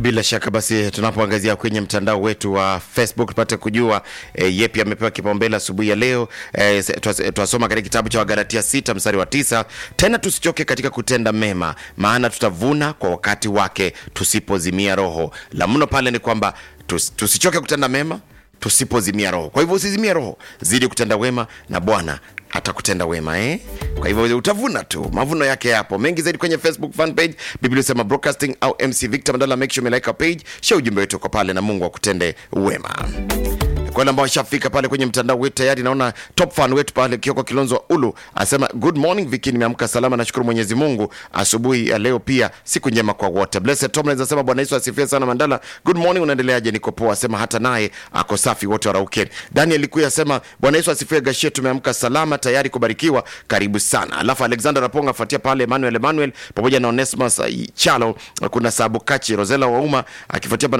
Bila shaka basi, tunapoangazia kwenye mtandao wetu wa Facebook tupate kujua e, yepi amepewa kipaumbele asubuhi ya leo. E, twasoma katika kitabu cha Wagalatia sita mstari wa tisa tena tusichoke katika kutenda mema, maana tutavuna kwa wakati wake tusipozimia roho. La mno pale ni kwamba tus, tusichoke kutenda mema tusipozimia roho. Kwa hivyo usizimie roho, zidi kutenda wema na Bwana atakutenda wema eh? Kwa hivyo utavuna tu, mavuno yake yapo mengi zaidi kwenye Facebook fan page Biblia sema broadcasting au MC Victor Mandala. Make sure umelike our page, share ujumbe wetu kwa pale, na Mungu akutende wema. Kwa wale ambao washafika pale kwenye mtandao wetu tayari, naona top fan wetu pale Kioko Kilonzo wa Ulu asema good morning Viki, nimeamka salama, nashukuru Mwenyezi Mungu asubuhi ya leo, pia siku njema kwa wote. Blessed Tom anaweza sema Bwana Yesu asifiwe sana. Mandala, good morning, unaendeleaje? Niko poa, asema hata naye ako safi, wote warauke. Daniel Kuya asema Bwana Yesu asifiwe, Gashie, tumeamka salama, tayari kubarikiwa, karibu sana. Alafu Alexander Raponga afuatia pale Emmanuel Emmanuel pamoja na Onesmus Chalo, kuna Sabu Kachi Rosela Wauma akifuatia